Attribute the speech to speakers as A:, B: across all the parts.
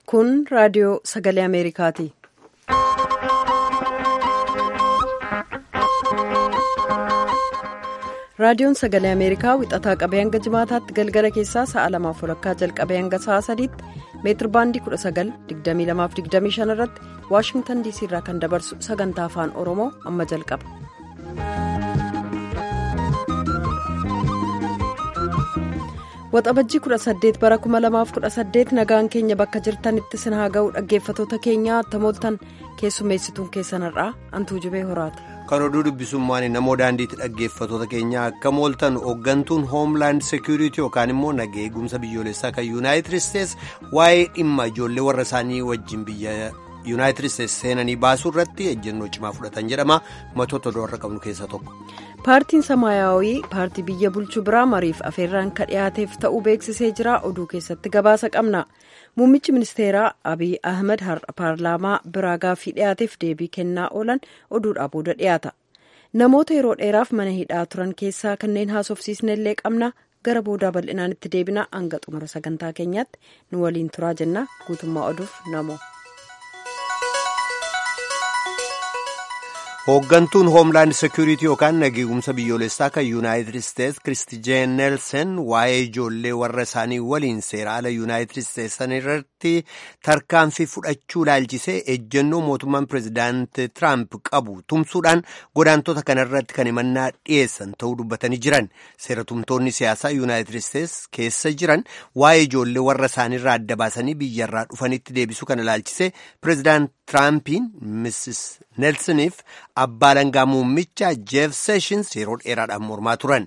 A: Kun raadiyoo sagalee Ameerikaati. Raadiyoon sagalee Ameerikaa wixataa qabee hanga jimaataatti galgala keessaa sa'a lamaaf walakkaa jalqabee hanga sa'a sadiitti meetir baandii 19,2225 irratti Waashingtan DC irraa kan dabarsu sagantaa afaan Oromoo amma jalqaba. Waxabajjii 18 bara 2018 nagaan keenya bakka jirtanitti sin haa ga'u dhaggeeffatoota keenyaa tamooltan keessummeessituun keessanirraa antuu jibee horaati.
B: Kan oduu dubbisummaan namoo daandiitti dhaggeeffatoota keenyaa akka mooltan hooggantuun hoomlaand seekuriitii yookaan immoo nagaa eegumsa biyyoolessaa kan yuunaayitid isteetsi waa'ee dhimma ijoollee warra isaanii wajjin biyya yuunaayitid isteetsi seenanii baasuu irratti ejjennoo cimaa fudhatan jedhama matoota doorra qabnu keessaa tokko.
A: paartiin samaayyaawii paartii biyya bulchuu biraa mariif afeerraan ka dhiyaateef ta'uu beeksisee jira oduu keessatti gabaasa qabna muummichi ministeeraa abiy ahmed har'a paarlaamaa biraa gaaffii dhiyaateef deebii kennaa oolan oduudhaa booda dhiyaata namoota yeroo dheeraaf mana hidhaa turan keessaa kanneen haasofsiisnellee qabna gara boodaa bal'inaan itti deebina hanga xumura sagantaa keenyaatti nu waliin turaa jenna guutummaa oduuf namo.
B: hooggantuun hoomlaand seekuriitii yookaan nagaa eegumsa biyyoolessaa kan yuunaayitid isteetsi kiristi jeen neelsen waa'ee ijoollee warra isaanii waliin seera ala yuunaayitid isteetsan irratti tarkaanfii fudhachuu laalchisee ejjennoo mootummaan pireezidaanti tiraamp qabu tumsuudhaan godaantota kanarratti kan himannaa dhiyeessan ta'uu dubbatanii jiran seeratumtoonni siyaasaa yuunaayitid isteetsi keessa jiran waa'ee ijoollee warra isaaniirraa adda baasanii biyyarraa dhufanitti deebisuu kana laalchisee pireezidaant tiraampiin misis neelsaniif abbaa langaa muummichaa jeef seeshins yeroo dheeraadhaan mormaa turan.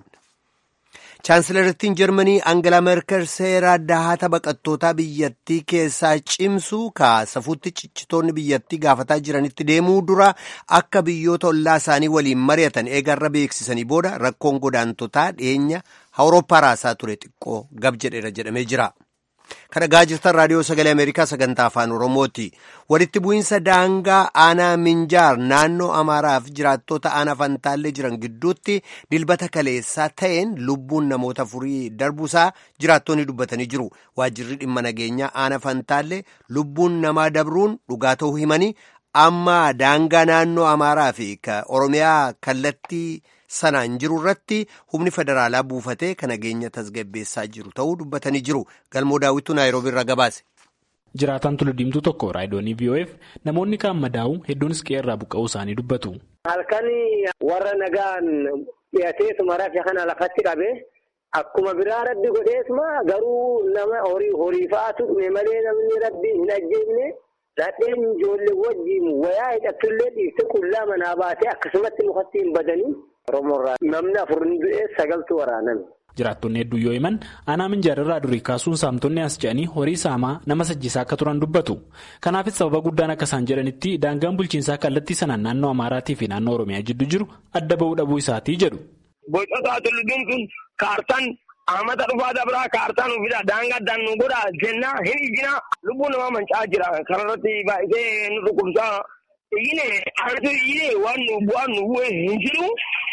B: chaansilarittiin jarmanii angalaa merkel seera dahata baqattootaa biyyattii keessaa cimsuu kaasafuutti ciccitoonni biyyattii gaafataa jiranitti deemuu dura akka biyyoota ollaa isaanii waliin mari'atan eegarra beeksisanii booda rakkoon godaantotaa dhiyeenya awurooppaa raasaa ture xiqqoo gab jedheera jedhamee jira. kan dhagaa jirtan raadiyoo sagalee ameerikaa sagantaa afaan oromooti walitti bu'iinsa daangaa aanaa minjaar naannoo amaaraaf jiraattota aanaa fantaallee jiran gidduutti dilbata kaleessaa ta'een lubbuun namoota afurii darbuusaa jiraattonni dubbatanii jiru waajjirri dhimma nageenyaa aanaa fantaallee lubbuun namaa dabruun dhugaa ta'uu himanii amma daangaa naannoo amaaraa fi oromiyaa kallattii. sanaan jiru irratti humni federaalaa buufatee kan nageenya tasgabbeessaa jiru ta'uu dubbatanii jiru galmoo daawwituu naayiroobii irraa gabaase.
C: jiraataan tulluuddiimtuu tokko raayidoonii VOF namoonni kaan madaa'u hedduunis qe'ee irraa buqqa'uu isaanii dubbatu.
D: halkan warra nagaan dhiyateetuma rafe kana lafatti qabe akkuma biraa rabbi godheetuma garuu nama horii horii fa'aatu dhume malee namni rabbi hin ajjeefne. Dadheen ijoollee wajjin wayaa hidhattullee dhiiste qullaa manaa baatee akkasumatti mukatti hin badanii Oromoorraa namni afur hin du'e sagaltu waraaname.
C: Jiraattonni hedduu yoo himan aanaa minjaarraa durii kaasuun saamtonni as ce'anii horii saamaa nama sajjisaa akka turan dubbatu. Kanaafis sababa guddaan akka isaan jedhanitti daangaan bulchiinsaa kallattii sanaan naannoo Amaaraatii fi naannoo Oromiyaa jidduu jiru adda bahuu dhabuu isaatii jedhu.
E: Bocotaa tulluudhuun kaartaan Ahmada dhufaa dabraa kaartaan uffisa daangaa addaan nu godha jennaa hin ijjinaa lubbuun namaa manca'aa jira kanarratti baay'isee nu dhukkubsaa iyyine aantu iyyine waan nu bu'aan nu bu'e hin jiru.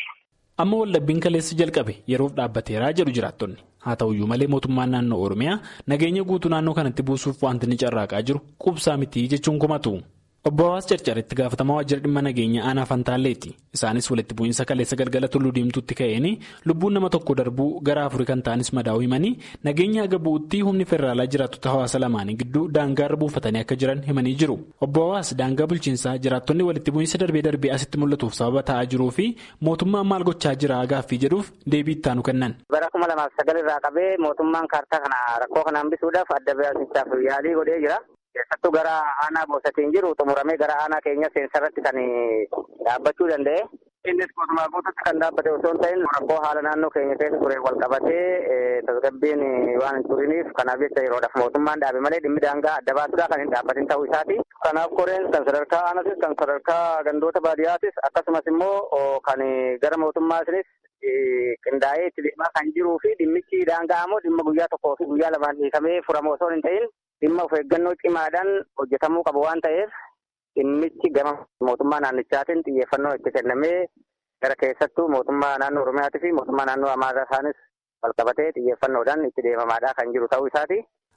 C: Amma wallabbiin kaleessa jalqabe yeroof dhaabbateeraa jedhu jiraattonni haa ta'uyyuu malee mootummaan naannoo Oromiyaa nageenya guutuu naannoo kanatti buusuuf wanti ni carraaqaa jiru qubsaa mitii jechuun kumatu. Obbo Hawaas Carcaritti gaafatamaa waajjira dhimma nageenya aanaa Fantaalleeti. Isaanis walitti bu'iinsa kaleessa galgala tulluu diimtuutti ka'een lubbuun nama tokko darbuu gara afurii kan ta'anis madaa'uu himanii nageenya haga bu'uutti humni federaalaa jiraattota hawaasa lamaanii gidduu daangaarra buufatanii akka jiran himanii jiru. Obbo Hawaas daangaa bulchiinsaa jiraattonni walitti bu'iinsa darbee darbee asitti mul'atuuf sababa ta'aa jiruu fi mootummaan maal gochaa jira gaaffii jedhuuf deebii ittaanu kennan.
D: Bara kuma lamaaf sagal irraa qabee mootummaan kaartaa kana rakkoo kana hambisuudhaaf adda baasichaaf yaalii godhee jira. keessattuu gara aanaa boosatiin jiru xumuramee gara aanaa keenya seensarratti kan dhaabbachuu danda'e. Innis guutumaa guututti kan dhaabbate osoo hin ta'in rakkoo haala naannoo keenya keessa ture wal qabatee tasgabbiin waan hin turiniif kanaaf jecha yeroodhaaf mootummaan dhaabe malee dhimmi daangaa adda baasuudhaa kan hin dhaabbatin ta'uu isaati. Kanaaf koreen kan sadarkaa aanaatis kan sadarkaa gandoota baadiyyaattis akkasumas immoo kan gara mootummaatinis qindaa'ee itti deemaa kan jiruu fi dhimmichi daangaa immoo dhimma guyyaa tokkoo fi guyyaa lamaan hiikamee furamu osoo hin ta'in dhimma of eeggannoo cimaadhaan hojjetamuu qabu waan ta'eef dhimmichi gama mootummaa naannichaatiin xiyyeeffannoo itti kennamee gara keessattuu mootummaa naannoo Oromiyaatii fi mootummaa naannoo Amaaraa isaanis walqabatee xiyyeeffannoodhaan itti deemamaadhaa kan jiru ta'uu isaati.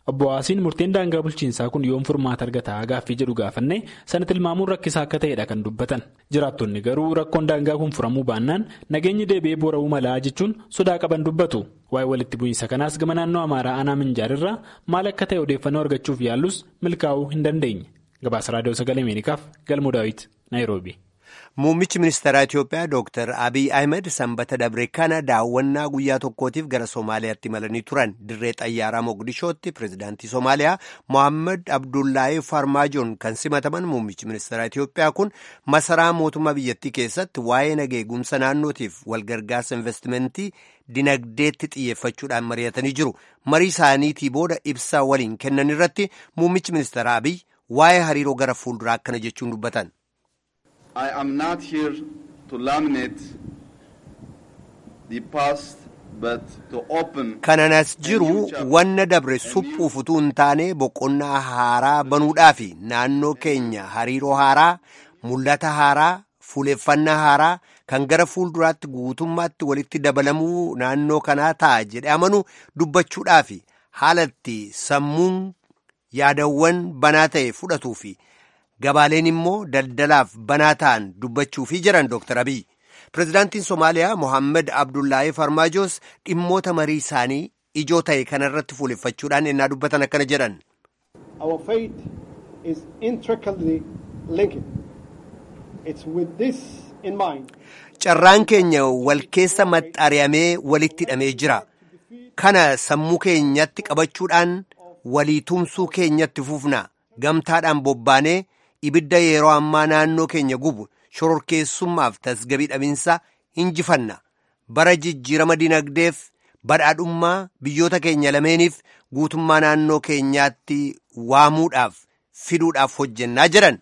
C: Obbo Haasiin murteen daangaa bulchiinsaa kun yoom furmaata argataa gaaffii jedhu gaafanne sana tilmaamuun rakkisaa akka ta'edha kan dubbatan. Jiraattonni garuu rakkoon daangaa kun furamuu baannaan nageenyi deebi'ee boora'uu malaa jechuun sodaa qaban dubbatu. Waa'ee walitti bu'iinsa kanaas gama naannoo Amaaraa aanaa Minjaarirraa maal akka ta'e odeeffannoo argachuuf yaallus milkaa'uu hin dandeenye. Gabaasa Raadiyoo Sagalee Ameerikaaf Galmoo Daawit, Naayiroobi.
B: Muummichi ministeeraa Itoophiyaa Dr. Abiy Ahmed sanbata dabre kana daawwannaa guyyaa tokkootiif gara Somaaliyaatti imalanii turan. Dirree xayyaaraa Mogadishootti pirezidaantii Somaaliyaa Mohaammed Abdullaahi Farmaajoon kan simataman muummichi ministeeraa Itoophiyaa kun masaraa mootummaa biyyattii keessatti waa'ee nageegumsa naannootiif walgargaarsa investimentii dinagdeetti xiyyeeffachuudhaan mari'atanii jiru. Marii isaaniitii booda ibsaa waliin kennan irratti muummichi ministeeraa Abiy waa'ee hariiroo gara fuulduraa akkana jechuun dubbatan.
F: I am not here to laminate the past but to open.
B: Kananas jiru wanna dabre suphuuf utuu hin taane boqonnaa haaraa banuudhaa fi naannoo keenya hariiroo haaraa mul'ata haaraa fuuleffannaa haaraa kan gara fuulduraatti guutummaatti walitti dabalamuu naannoo kanaa ta'a jedhe amanu dubbachuudhaa fi haalatti sammuun yaadawwan banaa ta'e fudhatuu fi. Gabaaleen immoo daldalaaf banaa ta'an dubbachuufii jiran Dr. Abiy. Pireezidaantiin Somaaliyaa Mohaammed Abdullaahi Farmaajoos dhimmoota marii isaanii ijoo ta'e kanarratti fuuleffachuudhaan ennaa dubbatan akkana jedhan.
G: Our faith is intricately linked. It's with this in mind.
B: Carraan keenya wal keessa maxxari'amee walitti hidhamee jira. Kana sammuu keenyatti qabachuudhaan walii tumsuu keenyatti fufna. Gamtaadhaan bobbaanee ibidda yeroo ammaa naannoo keenya gubu shororkeessummaaf tasgabii dhabinsa injifanna bara jijjiirama dinagdeef badhaadhummaa biyyoota keenya lameeniif guutummaa naannoo keenyaatti waamuudhaaf fiduudhaaf hojjennaa jedhan.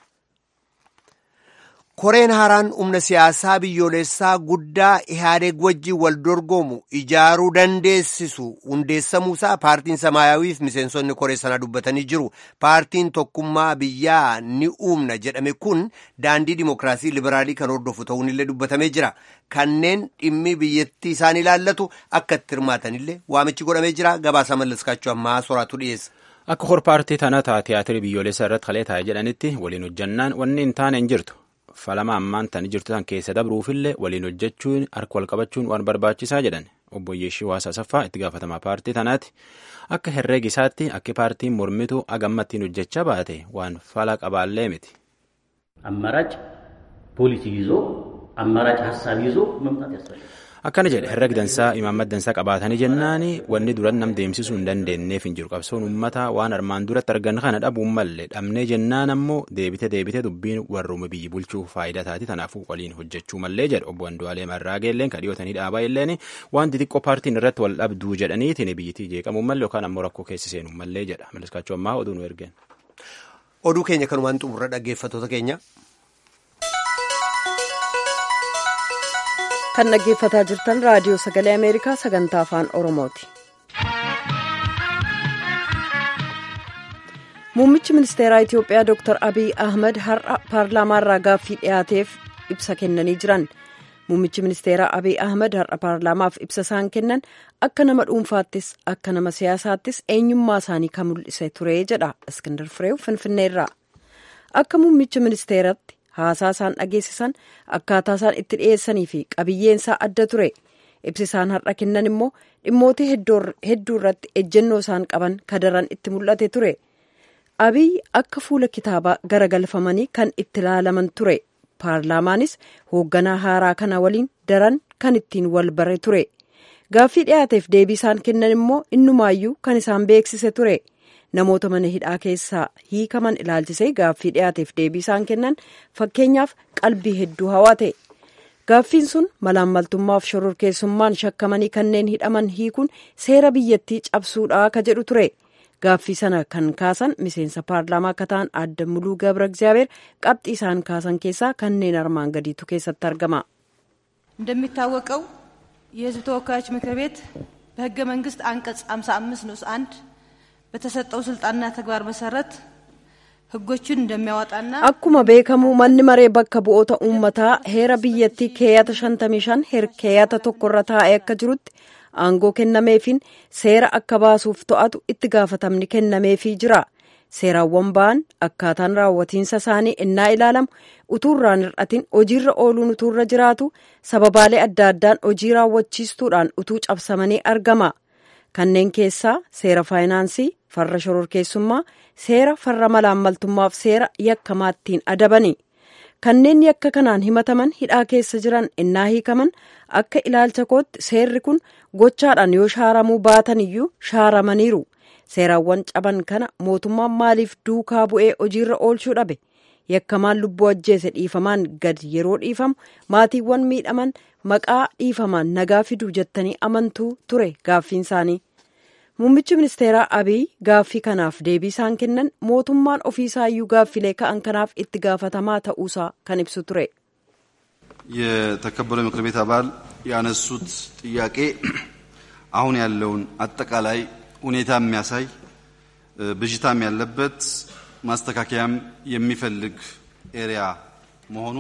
B: koreen haaraan humna siyaasaa biyyoolessaa guddaa ihaadeeg wajjiin wal dorgomu ijaaruu dandeessisu hundeessamuusaa paartiin samaayawiif miseensonni koree sanaa dubbatanii jiru paartiin tokkummaa biyyaa ni uumna jedhame kun daandii dimokiraasii liberaalii kan hordofu ta'uun illee dubbatamee jira kanneen dhimmi biyyattii isaan ilaallatu akka itti hirmaatanillee waamichi godhamee jira gabaasa mallaskaachuu ammaa soraatu dhiyeessa.
H: akka hor paartii tanaa tiyaatirri biyyoolessaa irratti kalee taa'e jedhanitti waliin hojjannaan wanni hin taane hin jirtu. falama ammaan tani jirtu tan keessa dabruufillee waliin hojjechuun harka wal qabachuun waan barbaachisaa jedhan obbo Yeeshii Waasaa Saffaa itti gaafatamaa paartii tanaati akka herreega isaatti akka paartiin mormitu agammattiin hojjechaa baate waan fala qabaallee miti.
I: አማራጭ ፖሊሲ ይዞ አማራጭ ሀሳብ ይዞ መምጣት ያስፈልጋል።
H: akkana jedhe herrega dansaa imaammata dansaa qabaatanii jennaani wanni duran nam deemsisuu hin dandeenyeef hin jiru qabsoon uummataa waan armaan duratti argan kana dhabuun malle dhabnee jennaan ammoo deebite deebite dubbiin warruuma biyyi bulchuu faayidaa taati tanaafuu waliin hojjechuu mallee jedhe obbo Andu'aalee Marraageelleen kan dhiyootanii dhaabaa illeen waan xixiqqoo paartiin irratti wal dhabduu jedhaniitiin biyyittii jeeqamuu malle yookaan ammoo rakkoo keessa seenuu mallee jedha maliskaachuu ammaa oduu nu ergeen.
B: Oduu keenya kanumaan xumurra dhaggeeffattoota keenya.
A: kan dhaggeeffataa jirtan raadiyoo sagalee ameerikaa sagantaa afaan oromooti. muummichi ministeeraa itiyoophiyaa dr abiy ahmed har'a paarlaamaarraa gaaffii dhiyaateef ibsa kennanii jiran muummichi ministeeraa abiy ahmed har'a paarlaamaaf ibsa isaan kennan akka nama dhuunfaattis akka nama siyaasaattis eenyummaa isaanii kan mul'ise ture jedha iskindar fireew finfinneerraa akka muummicha ministeeratti haasaa isaan dhageessisan akkaataa isaan itti dhiyeessanii fi qabiyyeensaa adda ture ibsi isaan har'a kennan immoo dhimmoota hedduu irratti ejjennoo isaan qaban kadaran itti mul'ate ture abiy akka fuula kitaabaa garagalfamanii kan itti ilaalaman ture paarlaamaanis hoogganaa haaraa kana waliin daran kan ittiin wal bare ture gaaffii dhiyaateef deebii isaan kennan immoo innumaayyuu kan isaan beeksise ture. namoota mana hidhaa keessaa hiikaman ilaalchisee gaaffii dhiyaateef deebii isaan kennan fakkeenyaaf qalbii hedduu hawate gaaffiin sun malaammaltummaaf shororkeessummaan shakkamanii kanneen hidhaman hiikuun seera biyyattii cabsuudha ka jedhu ture gaaffii sana kan kaasan miseensa paarlaamaa akka ta'an adda muluu gabra እግዚአብሔር qabxii isaan kaasan keessaa kanneen armaan gadiitu keessatti argama.
J: እንደሚታወቀው የህዝብ ተወካዮች ምክር ቤት በህገ መንግስት አንቀጽ 55 ንዑስ አንድ በተሰጠው ስልጣንና ተግባር መሰረት ህጎችን እንደሚያወጣና
A: akkuma beekamu manni maree bakka bu'oota uummataa heera biyyattii keeyyata 55 heer keeyyata tokkorra taa'ee akka jirutti aangoo kennameefiin seera akka baasuuf to'atu itti gaafatamni kennameefii jira. seeraawwan ba'an akkaataan raawwatiinsa isaanii innaa ilaalamu utuurraan hir'atiin hojiirra ooluun utuurra jiraatu sababaalee adda addaan hojii raawwachiistuudhaan utuu cabsamanii argama kanneen keessaa seera faayinaansii farra shororkeessummaa seera farra malaammaltummaaf seera yakkamaattiin adabani kanneen yakka kanaan himataman hidhaa keessa jiran innaa hiikaman akka ilaalcha kootti seerri kun gochaadhaan yoo shaaramuu baatan iyyuu shaaramaniiru. seeraawwan caban kana mootummaan maaliif duukaa bu'ee hojiirra oolchuu dhabe yakkamaan lubbuu ajjeese dhiifamaan gad yeroo dhiifamu maatiiwwan miidhaman maqaa dhiifamaan nagaa fiduu jettanii amantuu ture gaaffiin isaanii muummichi ministeeraa abiy gaaffii kanaaf deebii isaan kennan mootummaan ofiisaayyuu gaaffilee ka'an kanaaf itti gaafatamaa ta'uusaa kan ibsu ture.
F: የተከበረው ምክር ቤት አባል ያነሱት ጥያቄ አሁን ያለውን አጠቃላይ ሁኔታ የሚያሳይ ብዥታም ያለበት ማስተካከያም የሚፈልግ ኤሪያ መሆኑ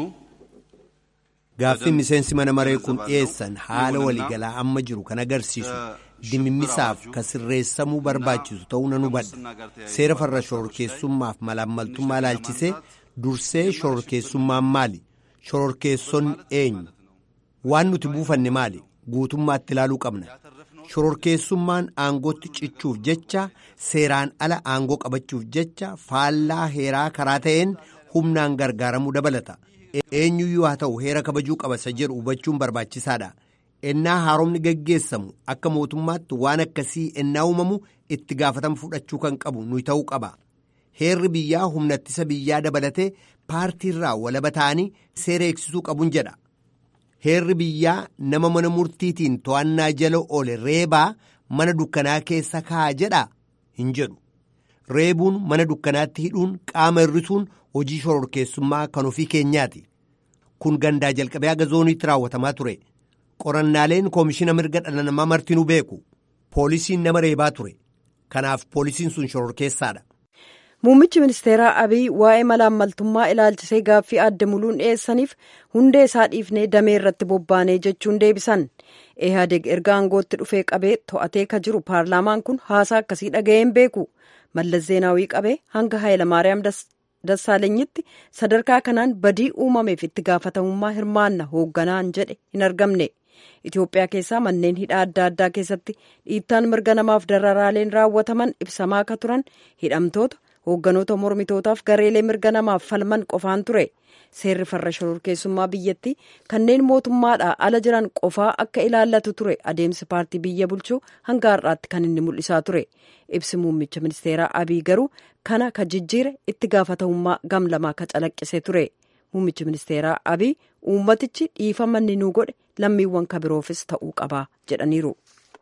B: gaaffiin miseensi mana maree kun dhiyeessan haala waliigalaa amma jiru kan agarsiisu dimimmisaaf ka sirreessamuu barbaachisu ta'uu nan hubadha seera farra shororkeessummaaf malaammaltummaa ilaalchisee dursee shororkeessummaan maali shororkeessonni eenyu waan nuti buufanne maali guutummaatti ilaaluu qabna shororkeessummaan aangootti cichuuf jecha seeraan ala aangoo qabachuuf jecha faallaa heeraa karaa ta'een humnaan gargaaramuu dabalata eenyuyyuu haa ta'u heera kabajuu qaba isa jedhu hubachuun barbaachisaadha ennaa haaromni geggeessamu akka mootummaatti waan akkasii ennaa uumamu itti gaafatama fudhachuu kan qabu nuyi ta'uu qaba heerri biyyaa humna ittisa biyyaa dabalatee paartiirraa walaba ta'anii seera eegsisuu qabuun jedha. heerri biyyaa nama mana murtiitiin to'annaa jala oole reebaa mana dukkanaa keessa kaa'a jedha hin jedhu reebuun mana dukkanaatti hidhuun qaama hir'isuun hojii shororkeessummaa kan ofii keenyaati kun gandaa jalqabee haga zooniitti raawwatamaa ture qorannaaleen koomishina mirga dhala namaa martinuu beeku poolisiin nama reebaa ture kanaaf poolisiin sun shororkeessaadha.
A: muummichi ministeeraa abiy waa'ee malaammaltummaa ilaalchisee gaaffii adda muluun dhiyeessaniif hundee isaa dhiifnee damee irratti bobbaanee jechuun deebisan eehadeg erga aangootti dhufee qabee to'atee ka jiru paarlaamaan kun haasaa akkasii dhaga'een beeku mallas zeenaawii qabee hanga haayilamaariyaam dassaalenyitti sadarkaa kanaan badii uumameef itti gaafatamummaa hirmaanna hoogganaan jedhe hin argamne itiyoophiyaa keessaa manneen hidhaa adda addaa keessatti dhiittaan mirga namaaf dararaaleen raawwataman ibsamaa akka turan hidhamtoota hoogganoota mormitootaaf gareelee mirga namaaf falman qofaan ture seerri farra shororkeessummaa biyyattii kanneen mootummaadhaa ala jiran qofaa akka ilaallatu ture adeemsi paartii biyya bulchuu hanga har'aatti kan inni mul'isaa ture ibsi muummicha ministeeraa abiy garuu kana ka jijjiire itti gaafatamummaa gam lamaa ka calaqqise ture muummichi ministeeraa abiy uummatichi dhiifama inni nuu godhe lammiiwwan kabiroofis ta'uu qaba jedhaniiru.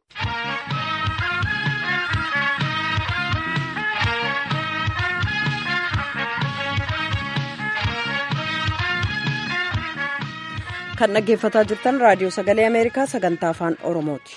A: kan dhaggeeffataa jirtan raadiyoo sagalee ameerikaa sagantaa afaan oromooti.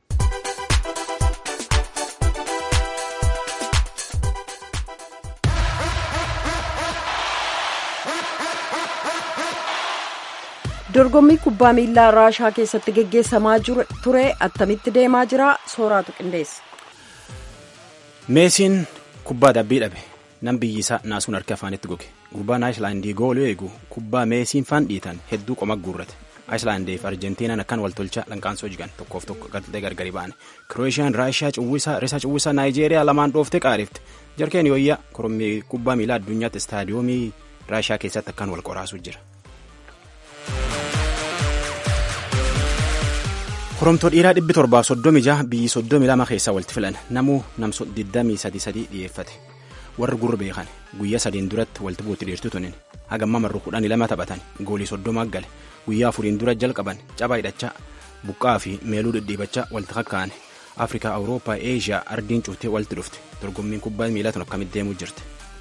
A: dorgommii kubbaa miilaa raashaa keessatti geggeessamaa ture attamitti deemaa jira sooraatu qindeessa.
H: meesiin kubbaa dabbii dhabe nam biyyi isaa naasuun harka afaanitti goge gurbaan aayislaandii gooluu eegu kubbaa meesiin faan dhiitan hedduu qoma guurrate aayislaandii fi arjentiinaan akkan waltolchaa lanqaansoo jigan tokkoof tokko galtee gargari ba'an kiroosiyaan raashiyaa cuwwisaa risaa cuwwisaa naayijeeriyaa lamaan dhooftee qaariifte jarkeen yooyyaa korommii kubbaa miilaa addunyaatti istaadiyoomii raashiyaa keessatti akkan wal qoraasuu jira. koromtoo dhiiraa dhibbi torbaaf soddomi jaha biyyi soddomi lama keessaa walitti filan namuu namso digdamii sadi sadii dhiyeeffate warri gurra beekan guyyaa sadiin duratti walitti buutti dhiirtu tunin hagamma marru kudhanii lama taphatan goolii soddoma gale guyyaa afuriin dura jalqaban cabaa hidhachaa buqqaa fi meeluu dhidhiibachaa walitti kakkaa'an afrikaa awurooppaa eeshiyaa ardiin cuuttee walitti dhufte dorgommiin kubbaa miilaa tun akkamitti deemuu jirti.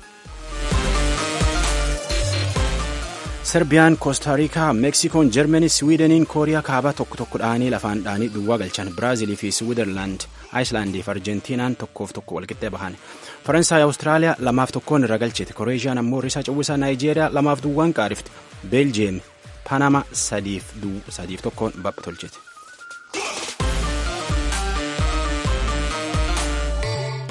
H: serbiyaan koostaariikaa meksikoon jarmanii siwiideniin kooriyaa kaabaa tokko tokko dhaanii lafaan dhaanii duwwaa galchan biraazilii fi siwiiderlaand aayislaandii fi arjentiinaan tokkoof tokko walqixxee bahan faransaay awustiraaliyaa lamaaf tokkoon irra galchite koreeshiyaan ammoo risaa cawwisaa naayijeeriyaa lamaaf duwwaan qaarifte beeljiyeem paanamaa sadiif tokkoon bapha tolchite.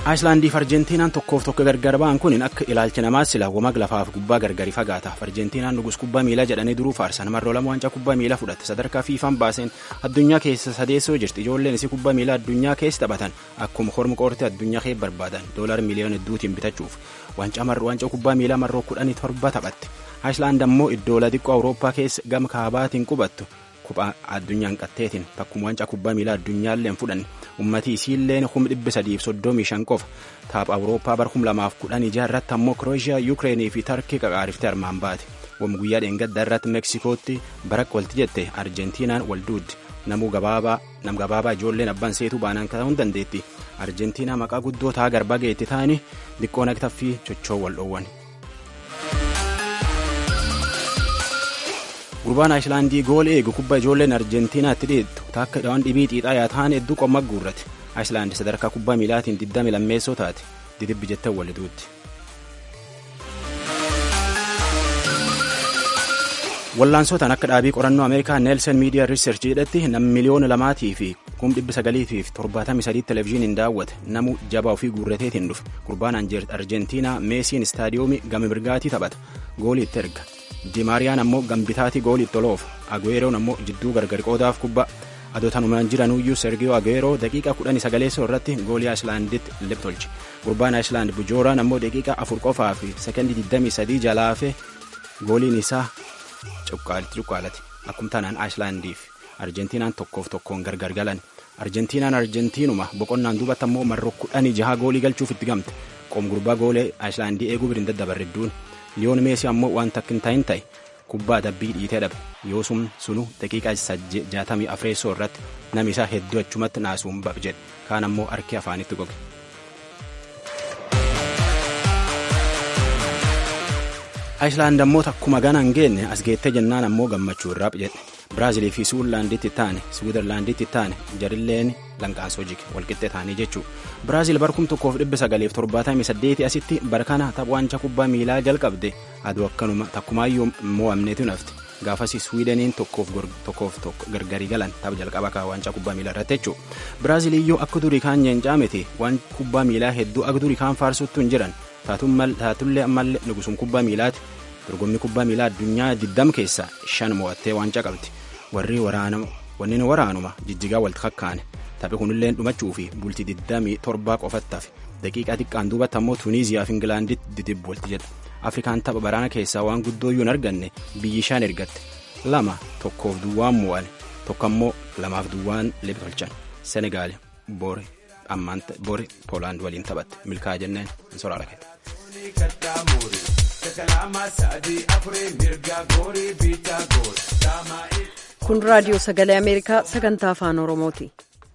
H: Ayislaandiif Arjentiinaan tokkoof tokko gargar ba'an kun akka ilaalcha namaa sila wamag lafaaf gubbaa gargari fagaata. Arjentiinaan nugus kubbaa miilaa jedhanii duruu faarsan marroo lama waancaa kubbaa miilaa fudhatte sadarkaa fiifaan baaseen addunyaa keessa sadeessoo jirti ijoolleen isii kubbaa miilaa addunyaa keessa taphatan akkuma horma qoortee addunyaa keessa barbaadan doolaar miliyoona hedduutiin bitachuuf waancaa marroo waancaa kubbaa miilaa marroo kudhanii torba taphatte. Ayislaand ammoo iddoo xiqqoo Awurooppaa keessa gama kaabaatiin qubattu kuphaa addunyaan qatteetiin takkuma waancaa kubbaa miilaa addunyaallee hin fudhanne ummatii isiilleen kum dhibbi sadiif soddomii shan qofa taapha awurooppaa bar kum lamaaf kudhan ijaa irratti ammoo kirooshiyaa yuukireenii fi tarkii qaqaariftee armaan baate wam guyyaa dheengaddaa irratti meeksikootti barakka walti jette arjentiinaan walduuddi namuu gabaabaa nam gabaabaa ijoolleen abbaan seetuu baanaan ta'uu hin dandeetti arjentiinaa maqaa guddoo taa garbaa geetti ta'anii xiqqoo naqtaffii chochoo wal dhoowwan. gurbaan ayislaandii gool eegu kubba ijoolleen arjentiinaatti dhiittu takka dhawaan dhibii xiixaa yaa ta'an hedduu qomma guurrate ayislaandi sadarkaa kubbaa miilaatiin 20 lammeessoo taate didibbi jettan waliduutti. wallaansootaan akka dhaabii qorannoo ameerikaa neelsen miidiyaa riisarchi jedhetti nam miliyoona lamaatii fi kum dhibbi sagaliitiif torbaatamii sadii televezyiiniin daawwate namu jabaa ofii guurrateetiin dhufe gurbaan arjentiinaa meesiin istaadiyoomii gama mirgaatii taphata goolii itti erga. dimaariyaan ammoo gambitaatii goolii toloof agueeroon ammoo jidduu gargari qoodaaf kubbaa adootanumaan jiranuyyuu sergiyoo agueeroo daqiiqaa kudhanii sagaleessoo irratti goolii ayislaanditti liptolche gurbaan ayislaand bujooraan ammoo daqiiqaa afur qofaa fi sekendii 23 jalaafe gooliin isaa cuqqaalitti cuqqaalate akkum tanaan ayislaandiif arjentiinaan tokkoof tokkoon gargar galan arjentiinaan arjentiinuma boqonnaan duubatti ammoo marroo kudhanii jaha goolii galchuuf itti gamte qoom gurbaa goolee ayislaandii eeguu biriin daddabarridduun liyoon meesii ammoo waan takkin ta'in ta'e kubbaa dabbii dhiitee dhabe yoo sun sunu daqiiqaa jaatamii afreessoo irratti nami isaa hedduu achumatti naasuun bab jedhe kaan ammoo harki afaanitti goge. Ayislaand ammoo takkuma gana hin geenye as geettee jennaan ammoo gammachuu irraa jedhe Biraazilii fi Suwiizerlaanditti taane Suwiizerlaanditti taane jarilleen lanqaansoo jige walqixxee taanii jechuudha. Biraazil barkum tokkoof dhibba sagaleef torbaatamii saddeeti asitti bara kana tapha waancaa kubbaa miilaa jalqabde aduu akkanuma takkumaayyuu mo'amneetu nafte gaafasi Suwiideniin tokkoof tokko gargarii galan tapha jalqaba kaa waancaa kubbaa miilaa irratti jechuudha. Biraazil iyyuu akka durii kaan nyeencaa miti waan kubbaa miilaa hedduu akka durii kaan faarsuttu hin jiran taatullee ammallee nugusuun kubbaa miilaati. dorgommii kubbaa miilaa addunyaa 20 keessaa shan mo'attee waancaa qabdi warri wanneen waraanuma jijjigaa walitti kakkaane taphi kunillee dhumachuu fi bultii 27 qofatti hafe daqiiqaa xiqqaan duubatti ammoo tuuniiziyaa fi ingilaanditti didibbu walti jedha afrikaan tapha baraana keessaa waan guddooyyuu hin arganne biyyi shan ergatte lama tokkoof duwwaan mo'an tokko ammoo lamaaf duwwaan liptolchan senegaal boori ammaan boori poolaand waliin taphatte milkaa jenneen hin soraala kette.
A: kun raadiyoo sagalee ameerikaa sagantaa afaan oromooti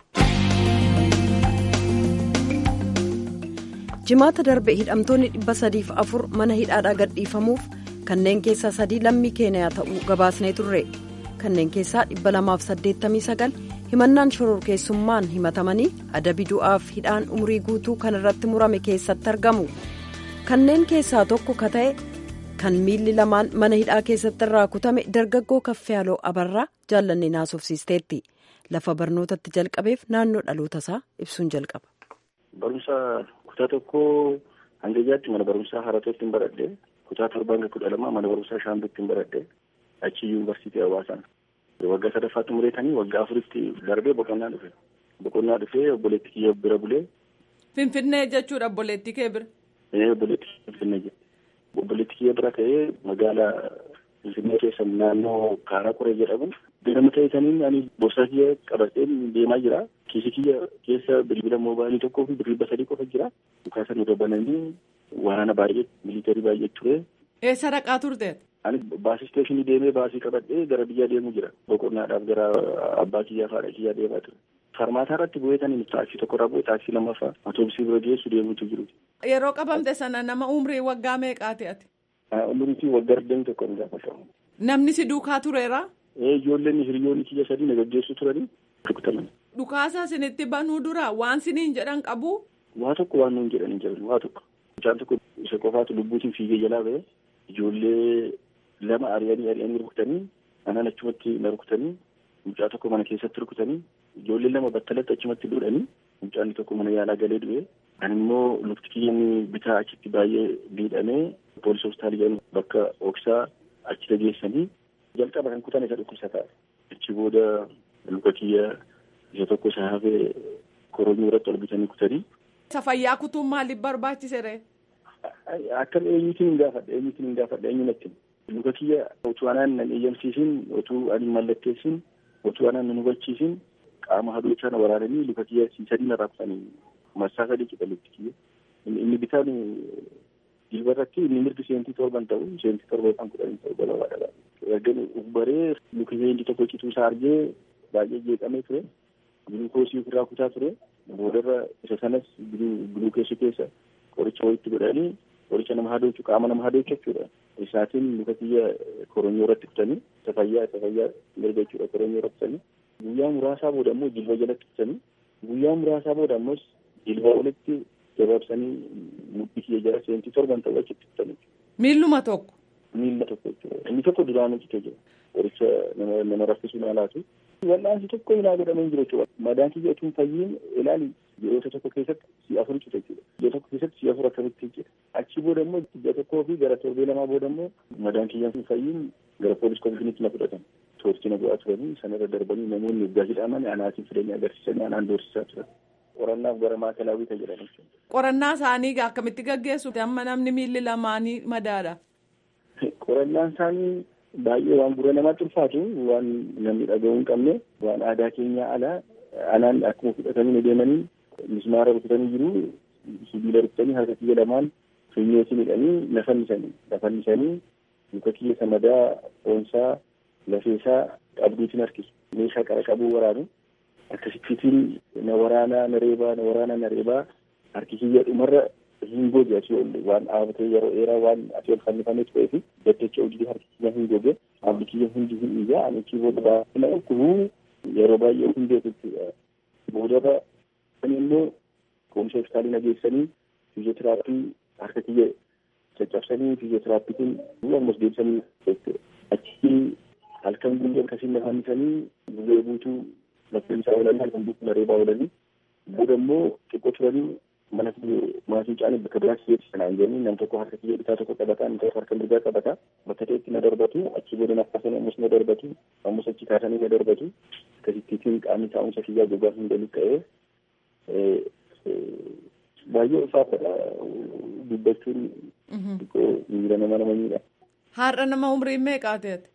A: jimaata darbe hidhamtoonni dhibba sadiif afur mana hidhaadhaa gadhiifamuuf kanneen keessaa sadii lammii keeniyaa ta'uu gabaasnee turre kanneen keessaa dhibba lamaaf saddeettamii sagal himannaan shororkeessummaan himatamanii adabi du'aaf hidhaan umurii guutuu kan irratti murame keessatti argamu kanneen keessaa tokko ka ta'e kan miilli lamaan mana hidhaa keessatti irraa kutame dargaggoo kaffiyaaloo abarraa jaallannee naasofsiisteetti lafa barnootatti jalqabeef naannoo dhaloota isaa ibsuun jalqaba.
K: barumsa kutaa tokko hanga ijaatti mana barumsaa haratootti hin baradhe kutaa torbaa hanga kudha lamaa mana barumsaa shaambitti hin baradhe achi yuunivarsiitii hawaasaan waggaa sadaffaatti mureetanii waggaa afuritti darbee boqonnaa dhufe boqonnaa dhufee obboleetti kiyya bira bulee.
L: Finfinnee jechuudha obboleetti kee bira.
K: Ee obboleetti Finfinnee jedhe. obboleetti kiyya bira ka'ee magaalaa Finfinnee keessa naannoo Kaaraa Qoree jedhamu beekama ta'etaniin ani boorsaa kiyya qabatee deemaa jira. Kiisii kiyya keessa bilbila moobaayilii tokkoo fi birrii sadii qofa jira. Dhukaasan irra bananii waraana baay'ee miliitarii baay'ee ture.
L: Eessa dhaqaa turte?
K: Ani baasii isteeshinii deemee baasii qabadhee gara biyyaa deemuu jira. Boqonnaadhaaf gara abbaa kiyyaa fi haadha kiyyaa deemaa ture. Farmaataa irratti bu'eetaniin taaksii tokko irraa bu'ee taaksii lammaffaa atoobisii bira geessu deemuutu jiru.
L: Yeroo qabamte sana nama umrii waggaa meeqaati ati?
K: Umriin waggaa digdamii tokko ni gaafatamu.
L: Namni si duukaa tureera?
K: Ijoolleen hiriyoonni kiyya sadii na gaggeessu turanii rukutaman.
L: Dhukaasa isinitti banuu dura waan siniin jedhan qabu?
K: Waa tokko waan nuun jedhan hin jiran waa tokko. Mucaan tokko isa qofaatu lubbuutiin fiigee jalaa ba'e ijoollee lama ari'anii ari'anii rukutanii anaan achumatti na rukutanii mucaa tokko mana keessatti rukutanii ijoollee lama battalatti achumatti dudhanii mucaan tokko mana yaalaa galee du'e. Kan immoo lukti kiyyaan bitaa achitti baay'ee miidhamee poolisii hospitaalii jedhamu bakka ooksaa achi geessanii jalqaba kan kutan isa dhukkubsataa. Achi booda luka kiyya isa tokko isa hafee koronyoo irratti ol bitanii kutanii.
L: Isa fayyaa kutuun maaliif barbaachisere?
K: Akkam eenyuutiin hin gaafadha eenyuutiin hin gaafadha eenyu natti. Luka kiyya otuu anaan nan eeyyamsiisin otuu ani mallatteessin otuu anaan nan hubachiisin qaama hadoochaa na waraananii luka kiyya sadii narraa kutanii marsaa sadii cidha lukti kiyya. Inni bitaan jilba irratti inni mirgi seentii torban ta'u seentii torba yookaan kudhanii ta'u gabaabadha. Ergan ufbaree luka kiyya inni tokko cituu isaa argee baay'ee jeeqamee ture. Gulukoosii ofirraa kutaa ture. Boodarra isa sanas gulukeessu keessa qoricha wayitti godhanii qoricha nama hadoochu qaama nama hadoochu jechuudha. Isaatiin luka kiyya koronyoo irratti kutanii isa fayyaa isa fayyaa mirga jechuudha koronyoo irratti kutanii. Guyyaa muraasaa booda immoo jilba jalatti kutanii. Guyyaa muraasaa booda ammoo jilba walitti gabaabsanii mudhii kiyya jala seentii torban ta'u achitti kutanii.
L: Miilluma tokko.
K: Miilla tokko jechuudha. Inni tokko duraan hojjetee jira. Qoricha nama nama raffisuu ni alaatu. Wal'aansi tokko hinaa godhamee jiru jechuudha. Madaan kiyya utuu hin fayyiin ilaali yeroo tokko keessatti si afur cita jechuudha. Yeroo tokko keessatti si afur akkamitti jira. Achi booda immoo ji'a tokkoo fi gara torbee lamaa booda immoo madaan kiyya hin fayyiin gara poolis komishiniitti na fudhatan. Toortii na bu'aa turanii sanarra darbanii namoonni waggaa hidhaman anaatiin fidanii agarsiisanii anaan doorsisaa turan. Qorannaaf gara maakalaawwii jedhan jechuudha.
L: Qorannaa isaanii akkamitti gaggeessu amma namni miilli lamaanii madaadha.
K: Qorannaan isaanii baay'ee waan gurra namaatti ulfaatu waan namni dhaga'uu hin qabne waan aadaa keenyaa alaa anaan akkuma fudhatanii deemanii mismaara rukutanii jiru sibiila rukutanii harka kiyya lamaan funyootiin hidhanii na fannisanii na fannisanii luka kiyya samadaa foonsaa lafeesaa qabduutiin harkisu meeshaa qara qabuu waraanu akkasittiin na waraanaa na reebaa na waraanaa na reebaa harki kiyya dhumarra hin goge asii ol waan dhaabatee yeroo dheeraa waan asii ol fannifamee turee fi daddacha hojii harki kiyya hin goge haalli kiyya hundi hin iyyaa ani achi booda baay'ina dhukkubu yeroo baay'ee hin beeku jechuudha. Boodarra kan immoo koomisha hospitaalii na geessanii fiiziyootiraappii harka kiyya caccabsanii fiiziyootiraappii ammas deebisanii jechuudha. Achi halkan guyyaa akkasiin na fannisanii guyyaa guutuu lafeensaa oolanii halkan guutuu na reebaa oolanii booda immoo xiqqoo turanii mana maatii caanii bakka biraa kiyyeetti sanaan jedhanii nam tokko harka kiyya bitaa tokko qabataa nam tokko harka mirgaa qabataa bakka ta'etti na darbatu achi booda na kaasanii ammas na darbatu ammas achi kaasanii na darbatu akkasittiin qaamni taa'umsa kiyyaa gogaa hunda luqqa'ee baay'ee ulfaatadha dubbachuun xiqqoo miira nama nama miidha.
L: Har'a nama umriin meeqaa ta'eeti?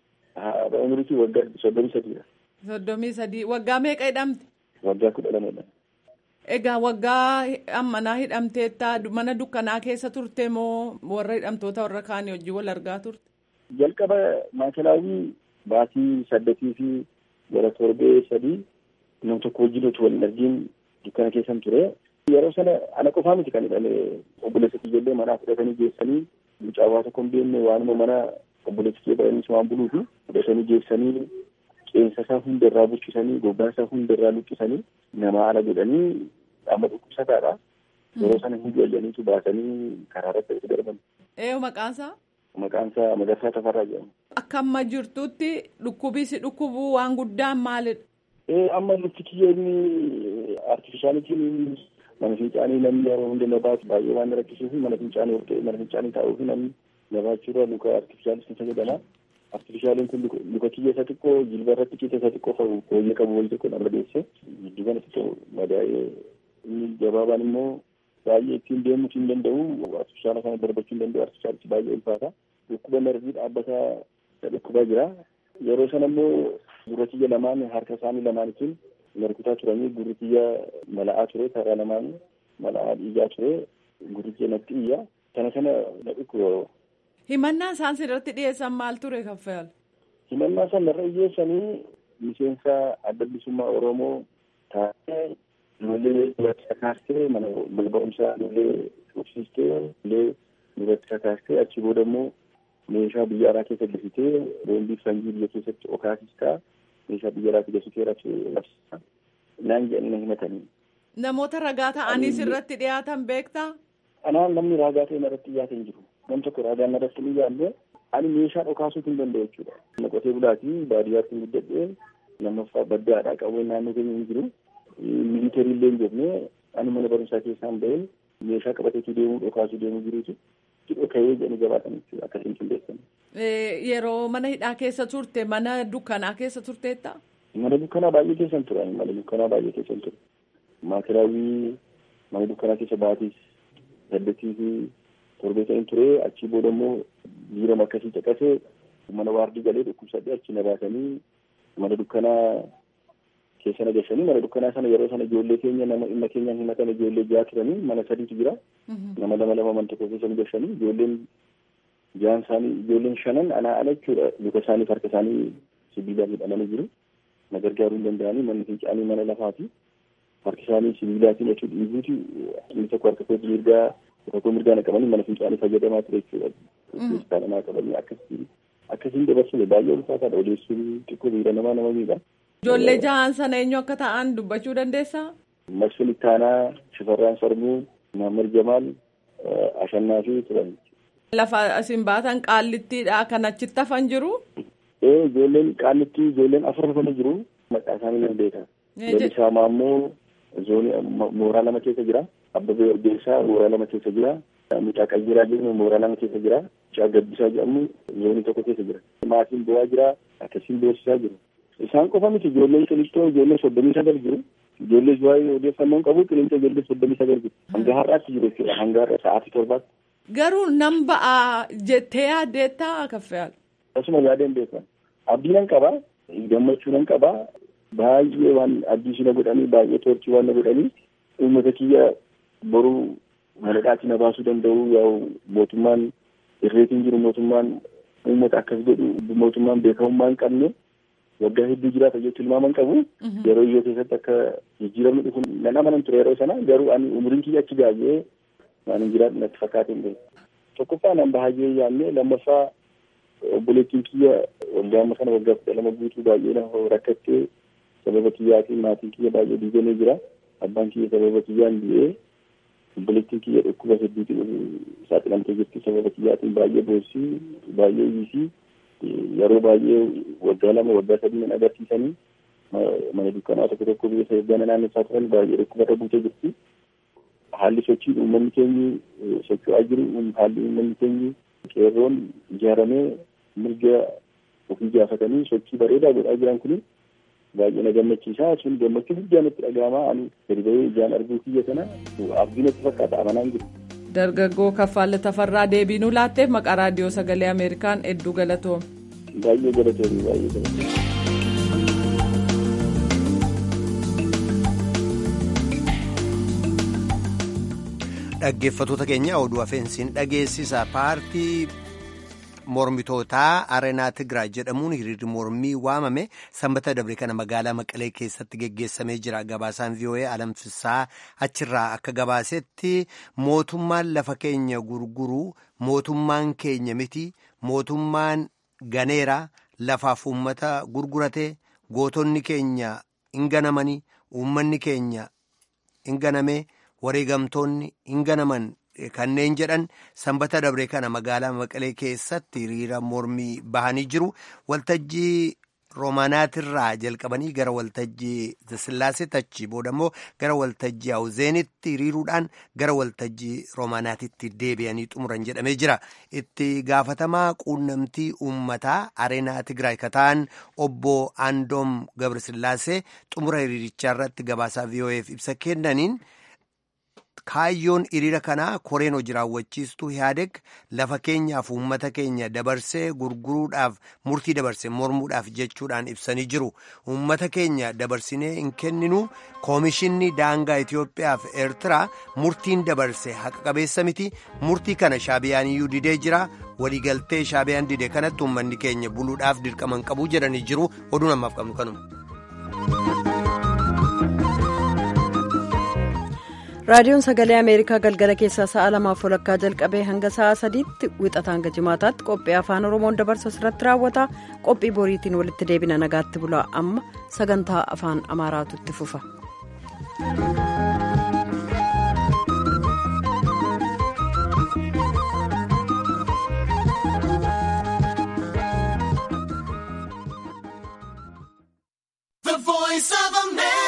K: Haadha umriitii waggaa soddomii sadiidha.
L: Soddomii sadii waggaa meeqa hidhamte?
K: Waggaa kudha lamadha.
L: Egaa waggaa ammanaa hidhamteetta mana dukkanaa keessa turte moo warra hidhamtoota warra kaanii wajjin wal argaa turte?
K: Jalqaba maakalaawii baatii saddeetii fi gara torbee sadii nam tokko wajjin utuu wal hin argiin dukkana keessan ture. Yeroo sana ana qofaa miti kan hidhame obboleessa kiyyaallee manaa fudhatanii geessanii mucaawaa tokko hin beekne waanuma mana obboleessa kiyya baraniis waan buluufi fudhatanii geessanii qeensa isaa hunda irraa buqqisanii gogaa isaa hunda irraa luqqisanii nama ala godhanii amma dhukkubsataadha. Yeroo sana hin ijoolleniitu baasanii karaa irratti itti darban.
L: Eeyyuu maqaan isaa?
K: Maqaan isaa Magarsaa Tafarraa jedhama.
L: Akka amma jirtutti dhukkubii si dhukkubuu waan guddaan maalidha?
K: Ee amma lukti kiyya inni artifishaalitiin mana fincaanii namni yeroo hunda na baatu baay'ee waan rakkisuu fi mana fincaanii ol ta'e mana fincaanii taa'uu fi namni na baachuurra luka artifishaalitiin fayyadama. Artifishaaliin kun luka kiyya isa xiqqoo jilba irratti qixa isa xiqqoo qabu fooyyee qabu wayii tokko nama deesse giddu kana xiqqoo madaa'ee inni gabaabaan immoo baay'ee ittiin deemuu hin danda'u artifishaala kana darbachuu hin danda'u artifishaalichi baay'ee ulfaata dhukkuba narvii dhaabbataa dhukkubaa jira yeroo sana immoo gurra kiyya lamaan harka isaanii lamaanitiin narkutaa turanii gurri kiyya mala'aa ture karaa lamaan mala'aa dhiigaa ture gurri kiyya natti iyya kana kana na dhukkuba.
L: Himannaan isaan sirratti dhiyeessan maal ture kaffayal?
K: Himannaa isaan narra dhiyeessanii miseensa adda bilisummaa Oromoo taatee ijoollee duratti kakaastee mana balba'umsaa ijoollee tursiistee ijoollee duratti kakaastee achi booda immoo meeshaa biyya alaa keessa gasitee boombii sanjii biyya keessatti okaasistaa meeshaa biyya alaa gasitee rabsisaa naan jedhanii himatanii.
L: Namoota ragaa ta'anii sirratti dhiyaatan beektaa?
K: Anaan namni ragaa ta'e irratti dhiyaate hin jiru. Nam tokko ragaan irratti ni dhiyaanne ani meeshaa dhokaasuu hin danda'u jechuudha. Nama qotee bulaatii baadiyyaatti guddadhee lammaffaa baddaadhaa qabuun naannoo keenya hin jiru. miilitarii illee hin jenne ani mana barumsaa keessaan bahee meeshaa qabateetu deemuu dhokaasuu deemuu jiruutu dhoka'ee jedhanii gabaatan jechuudha akkasiin qindeessan.
L: Yeroo mana hidhaa keessa turte mana dukkanaa keessa turteetta?
K: Mana dukkanaa baay'ee keessan ture mana dukkanaa baay'ee keessan ture. Maatiraawwii mana dukkanaa keessa baatis saddeetii fi torbee ta'in ture achii booda immoo jiirama akkasii caqasee mana waardii galee dhukkubsadhee achi na baasanii mana dukkanaa keessa na gashanii mana dukkanaa sana yeroo sana ijoollee keenya nama dhimma keenyaan himatan ijoollee ja'a turanii mana sadiitu jira nama lama lama mana tokko keessa nu gashanii ijoolleen ja'an isaanii ijoolleen shanan anaa ala jechuudha luka isaanii harka isaanii sibiilaan hidhamanii jiru na gargaaruu hin danda'anii manni fincaanii mana lafaati harki isaanii sibiilaatiin achuu dhiiguuti inni tokko harka koo mirgaa tokko mirgaa na qabanii mana fincaanii fayyadamaa ture jechuudha. Keessaa namaa qabanii akkasiin akkasiin dabarsine baay'ee ulfaataadha odeessuun xiqqoo miira namaa nama miidha.
L: Ijoollee jahaan sana eenyu akka ta'an dubbachuu dandeessaa?
K: Masfin Ittaanaa, Shifarraan Sarmuu, Mahammad Jamaal, Ashannaa fi turan.
L: Lafa isin baatan qaallittiidha kan achitti hafan jiru?
K: Ee ijoolleen qaallitti ijoolleen afur hafanii jiru maqaa isaanii nan beeka. Lalisaa Maammoo zoonii mooraa lama keessa jira. Abbabee Orgeessaa mooraa lama keessa jira. Mucaa Qayyiraa jedhamu mooraa lama keessa jira. Mucaa Gabbisaa jedhamu zoonii tokko keessa jira. Maatiin bu'aa jira. Akkasiin beeksisaa jiru. Isaan qofa miti ijoolleen qilixxoo ijoollee soddomii sagal jiru. Ijoollee waa'ee odeeffannoon qabu qilixa ijoollee soddomii sagal jiru. Hanga har'aatti jiru jechuudha. Hanga har'a sa'aatii torbaatti.
L: Garuu nan ba'aa jettee yaaddeettaa kaffeyaal.
K: Akkasuma yaadeen beekan. Abdii nan qabaa. Gammachuu nan qabaa. Baay'ee waan abdii na godhanii baay'ee toorchii waan na godhanii uummata kiyya boruu maladhaatti na baasuu danda'u yaa'u mootummaan irreetiin jiru mootummaan uummata akkas godhu mootummaan beekamummaa hin qabne waggaa hedduu jiraata jechuun ilmaaman qabu yeroo iyyoo keessatti akka jijjiiramni dhufu nan amanan ture yeroo sana garuu ani umriin kiyya achi baay'ee waan hin jiraadhu natti fakkaate hin beeku. Tokkoffaa nan bahayyee yaadne lammaffaa obboleettiin kiyya waggaa amma kana waggaa kudha lama guutuu baay'ee na rakkattee sababa kiyyaatiin maatiin kiyya baay'ee diigamee jira. Abbaan kiyya sababa kiyyaan du'ee obboleettiin kiyya dhukkuba hedduutiin saaxilamtee jirti sababa kiyyaatiin baay'ee boossii baay'ee iisii yeroo baay'ee waggaa lama waggaa sadii nan agarsiisanii mana dukkanaa tokko tokko biyya sayyadana naannessaa turan baay'ee dhukkubarra buutee jirti. Haalli sochiin uummanni keenyi socho'aa jiru haalli uummanni keenyi qeerroon ijaaramee mirga ofii gaafatanii sochii bareedaa godhaa jiran kuni baay'ee na gammachiisa sun gammachuu guddaa natti dhaga'ama ani gadi bahee ijaan arguu kiyya kana abdii natti fakkaata amanaan jiru.
L: Dargaggoo Kaffaalle Tafarraa deebii nuu laatteef maqaa raadiyoo sagalee Ameerikaan hedduu galatoome.
K: Baay'ee galatoome baay'ee galatoome.
B: Dhaggeeffattoota keenya oduu afeensiin dhageessisa paartii mormitootaa areenaa Tigraay jedhamuun hiriirri mormii waamame sanbata dabre kana magaalaa Maqalee keessatti geggeessamee jira. Gabaasaan VOA alamsisaa achirraa akka gabaasetti mootummaan lafa keenya gurguruu mootummaan keenya miti mootummaan ganeera lafaaf uummata gurgurate gootonni keenya hin ganamanii uummanni keenya hin ganamee wareegamtoonni hin ganaman. Kanneen jedhan sanbata dabre kana magaalaa Maqalee keessatti hiriira mormii bahanii jiru. Waltajjii Roomaanaatirraa jalqabanii gara waltajjii Sillaaseetti achi booda immoo gara waltajjii Hawuzeenitti hiriiruudhaan gara waltajjii Roomaanaatitti deebi'anii xumuran jedhamee jira. Itti gaafatamaa quunnamtii uummataa Areenaa Tigraay kataan obbo Andoom Gabrisillaasee xumura hiriirichaa irratti gabaasaa VOA'f ibsa kennaniin. Kaayyoon hiriira kanaa koreen hojii raawwachiistuu Ihaadeg lafa keenyaaf uummata keenya dabarsee gurguruudhaaf murtii dabarse mormuudhaaf jechuudhaan ibsanii jiru. Uummata keenya dabarsinee hin kenninu koomishinni daangaa Itoophiyaa fi Eertiraa murtiin dabarse haqa qabeessa miti. Murtii kana shaabiyaan iyyuu didee jira. Waliigaltee shaabiyaan dide kanatti uummanni keenya buluudhaaf dirqaman qabu jedhanii jiru. Oduu namaaf qabnu kanuma.
A: raadiyoon sagalee ameerikaa galgala keessaa sa'a lamaaf walakkaa jalqabee hanga sa'a sadiitti wixata hanga jimaataatti qophii afaan oromoon dabarsu irratti raawwata qophii boriitiin walitti deebina nagaatti bulaa amma sagantaa afaan amaaraatu itti fufa.